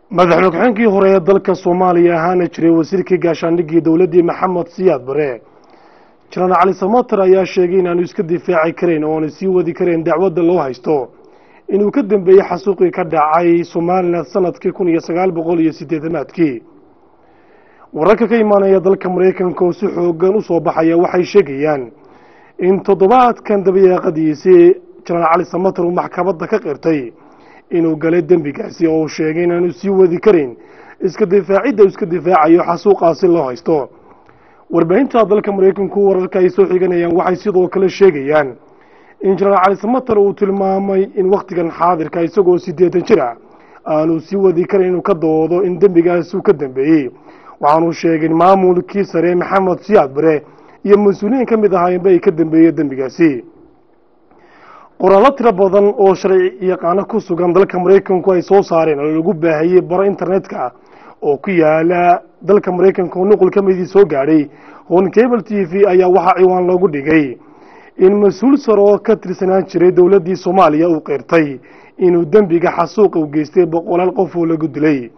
madaxweyne ku-xigeenkii hore ee dalka soomaaliya ahaana jiray wasiirkii gaashaandhigii dowladdii maxamed siyaad bare jenaraal cali samater ayaa sheegay inaanu iska difaaci karayn oo aanu sii wadi karayn dacwadda loo haysto inuu ka dambeeyey xasuuqii ka dhacay somalilan sanadkii kun iyo sagaal boqol iyo siddeetanaadkii wararka ka imaanaya dalka maraykanka oo si xoogan u soo baxaya waxay sheegayaan in toddobaadkan dabayaaqadiisii jenaraal cali samater uu maxkamadda ka qirtay inuu galay dembigaasi oo uu sheegay inaanu sii wadi karin iska difaacidda uu iska difaacayo xasuuqaasi loo haysto warbaahinta dalka maraykanku wararka ay soo xiganayaan waxay sidoo kale sheegayaan in jenaraal cali samater uu tilmaamay in wakhtigan xaadirka isagoo siddeetan jir ah aanu sii wadi karin inuu ka doodo in dembigaasi uu ka dambeeyey waxaanu sheegay maamulkii sare maxamed siyaad bare iyo mas-uuliyiin ka mid ahaayeenba ay ka dambeeyeen dembigaasi qoraallo tiro badan oo sharci yaqaano ku sugan dalka maraykanku ay soo saareen oo lagu baahiyey baro internetka oo ku yaala dalka maraykanka oo nuqul ka midii soo gaadhay hon cable t v ayaa waxaa ciwaan loogu dhigay in mas-uul sare oo ka tirsanaan jiray dowladdii soomaaliya uu qeyrtay inuu dembiga xasuuqa u geystay boqolaal qof oo lagu dilay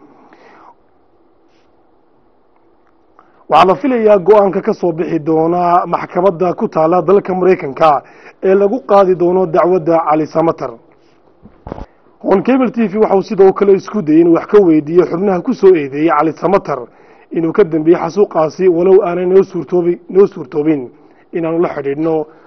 waxaa la filayaa go-aanka ka soo bixi doona maxkamadda ku taala dalka maraykanka ee lagu qaadi doono dacwadda cali samater hon cable t v waxauu sidoo kale isku dayay inuu wax ka weydiiyo xubnaha ku soo eedeeyey cali samater inuu ka dambeeyey xasuuqaasi walow aanay noo suurtoobi noo suurtoobin inaanu la xidhiidhno